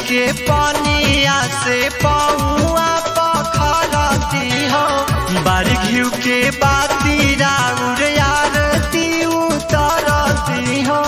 के पानिया से पौआ पखरती हो बारी घिउ के बाती राउर आरती उतरती हो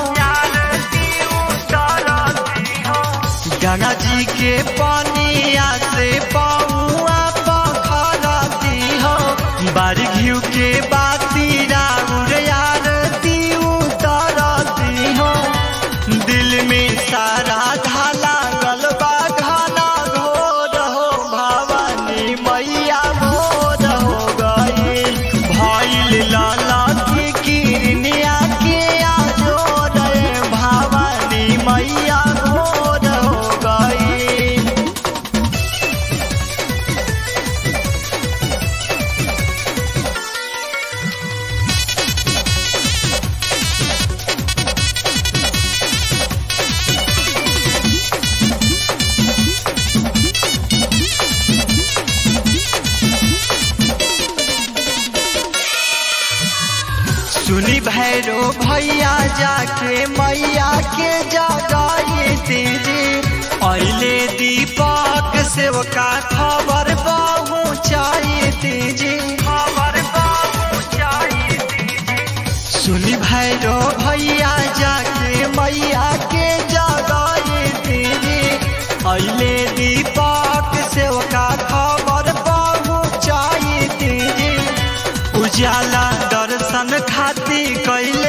गंगा जी के पानिया से पौआ पखरती हो बारी घिउ के बाती राउर आरती उतरती हो दिल में सारा धाला गलबा घाना घोर हो भवानी मैया भोर हो गई भइल लाला की किरनिया के आजोर भवानी मैया भोर हो गई सुनी भैरो भैया जाके मैया के जगाई दीजी अले दीपक सेवका खबर पहुँचाई दीजी खबर पहुँचाई सुनी भैरो भैया जाके मैया के जगाई दीजी अले दीपक सेवका खबर पहुँचाई दीजी उजाला दर्शन खाती कैल